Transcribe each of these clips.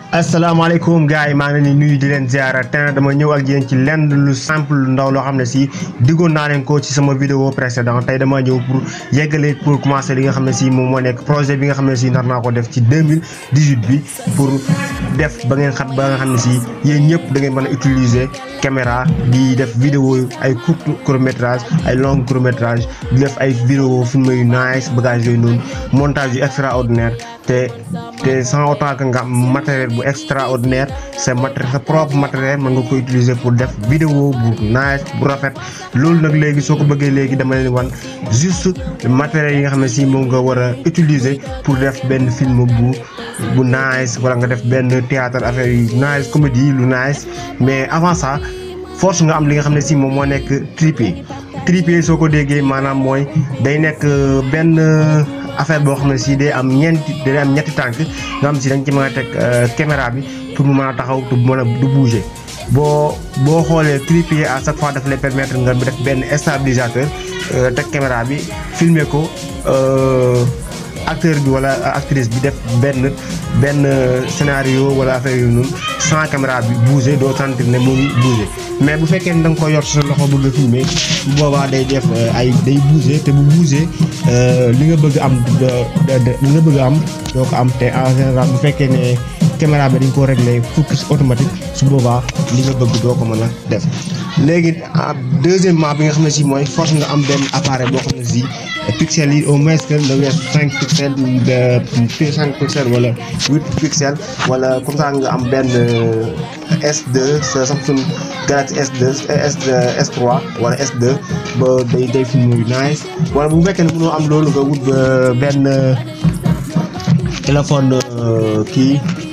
asalaamaaleykum gars yi maa ngi leen di nuyu di leen ziara tey dama ñëw ak yéen ci lenn lu simple lu ndaw loo xam ne si diggoon naa leen ko ci sama vidéo précédent tey dama ñëw pour yeggale pour commencer li nga xam ne si moom moo nekk projet bi nga xam ne si nar naa ko def ci 2018 bi pour def ba ngeen xam ba nga xam ne si yéen ñëpp da ngeen mën a utiliser caméra di def vidéo ay court court métrage ay long court métrage di def ay vidéo film yu nice bagage yooyu noonu montage yu extraordinaire te te sans autant que nga am matériel bu extraordinaire sa matériel sa propre matériel mën nga ko utiliser pour def vidéo bu nice bu rafet loolu nag léegi soo ko bëggee léegi dama leen wan juste matériel yi nga xam ne si moom nga war a utiliser pour def benn film bu bu nice wala nga def benn théâtre affaire yu nice comédie lu nice mais avant ça force nga am li nga xam ne si moom moo nekk trépied trépied soo ko déggee maanaam mooy day nekk benn affaire boo xam ne si day am ñeenti day am ñetti tànk nga xam si dañ ci mën a teg caméra bi pour mu mën a taxaw te mën a du bouger boo boo xoolee trépied à chaque fois daf lay permettre nga def benn stabilisateur teg caméra bi filmer ko acteur bi wala actrice bi def benn benn scénario wala affaire yu noonu sans caméra bi bouger doo sentir ne mu ngi bouger mais bu fekkee ne da nga ko yor sa loxo bëgg a filmer bu boobaa day def ay day bouger te bu bouger li nga bëgg am li nga bëgg am doo ko am te en général bu fekkee ne caméra bi dañ ko régler focus automatique su boobaa li nga bëgg doo ko mën a def léegi deuxièmement bi nga xam ne si mooy force nga am benn appareil boo xam ne si pixels yi au moins que nga weesu cinq pixels de cinq pixels wala huit pixels wala comme ça nga am benn S2 sa Samsung Galaxy S2 S S3 wala S2 ba day day film yu nice wala bu fekkee ne mënoo am loolu nga wut benn téléphone kii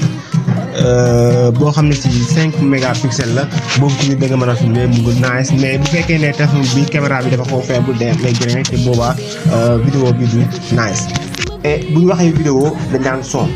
boo xam ne si cinq mégapixels la boobu tamit da nga mën a filmer mu ngi nice mais bu fekkee ne téléphone bi caméra bi dafa xaw faible day lay gën te boobaa vidéo bi du nice et bu ñu waxee vidéo dañ daan son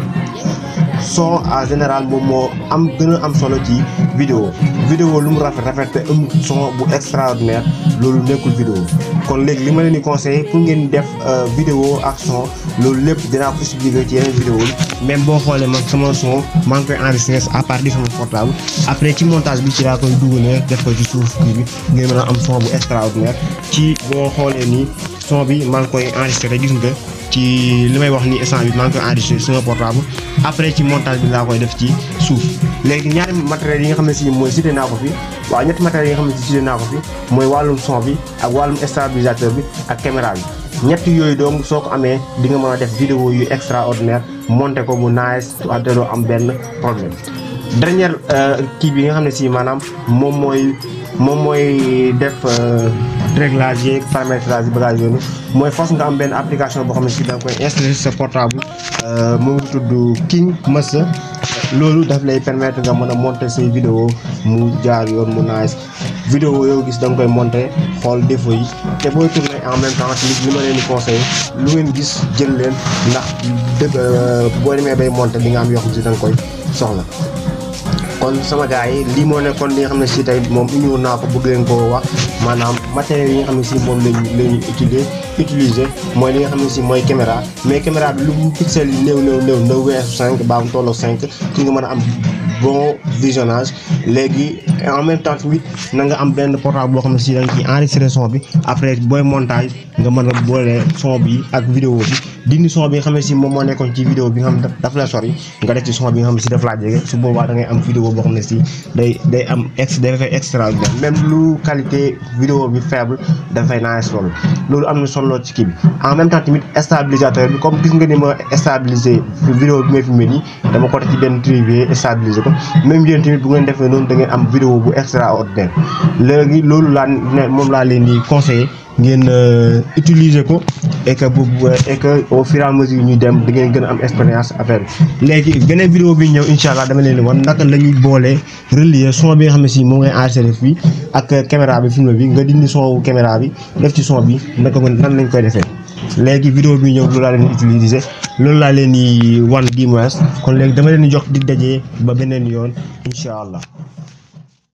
son en général moom moo am gën a am solo ci vidéo vidéo lu mu rafet rafet te am son bu extraordinaire loolu nekkul vidéo kon léegi li ma leen di conseiller pour ngeen def vidéo ak son loolu lépp dinaa ko expliquer ci yeneen vidéo yi même boo xoolee man sama son maa ngi koy enregistrer à partir sama portable après ci montage bi ci laa koy dugalee def ko ci suuf kii bi ngeen mën a am son bu extraordinaire ci boo xoolee nii son bi maa ngi koy enregistrer gis nga ci li may wax ni instant bi maa ngi koy enregistré sama portable après ci montage bi laa koy def ci suuf léegi ñaari matériels yi nga xam ne si mooy cité naa ko fi waaw ñetti matériels yi nga xam ne si cité naa ko fi mooy wàllum son bi ak wàllum stabilisateur bi ak caméra bi ñett yooyu donc soo ko amee di nga mën a def vidéo yu extraordinaire monter ko mu nice te doo am benn problème dernière kii bi nga xam ne si maanaam moom mooy moom mooy def réglage yeeg paramétrage yi bagage yoonu mooy force nga am benn application boo xam ne si da nga koy installé sa portable mu ngi tudd King Master loolu daf lay permettre nga mën a monter say vidéo mu jaar yoon mu nice vidéo yow gis da nga koy monter xool défaut yi te booy tourner en même temps tamit li ma leen di conseillé lu ngeen gis jël leen ndax dëgg boo demee bay monter di nga am yoo xam si da nga koy soxla kon sama gars yi lii moo nekkoon li nga xam ne si tey moom uniw naa ko bëgg leen koo wax maanaam matériel yi nga xam ne si moom lañ lañu utiliser utiliser mooy li nga xam ne si mooy caméra mais caméra bi lu mu pixel yi néew néew néew na weesu cinq baa mu tolloo cinq ki nga mën a am bon visionnage léegi en même temps tamit na nga am benn portable boo xam ne si da nga ciy enregistré son bi après booy montage nga mën a boole son bi ak vidéo bi dindi son bi nga xam ne si moom moo nekkoon ci vidéo bi nga xam ne daf la sori nga def ci son bi nga xam ne si daf laa jege su boobaa da ngay am vidéo boo xam ne si day day am ex dafay extraordinaire même lu qualité vidéo bi faible dafay naa solo loolu am na solo ci kii bi en même temps tamit stabilisateur bi comme gis nga ni ma stabiliser vidéo bi may filmé nii dama ko def ci benn trépied stabiliser ko même yéen tamit bu ngeen defee noonu da ngeen am vidéo bu extraordinaire léegi loolu laa ne moom laa leen di conseiller ngeen utiliser ko et que bu et que au fur et à mesure ñuy dem da ngeen gën a am expérience affaire bi léegi beneen vidéo bi ñëw incha allah dama leen di wan naka la ñuy boolee relier son bi nga xam ne si moom ngay enregistré fii ak caméra bi film bi nga dindi son wu caméra bi def ci son bi naka ko nan lañ koy defee léegi vidéo bi ñëw loolu laa leen di utiliser loolu laa leen di wan di moins kon léegi dama leen di jox di dajee ba beneen yoon incha allah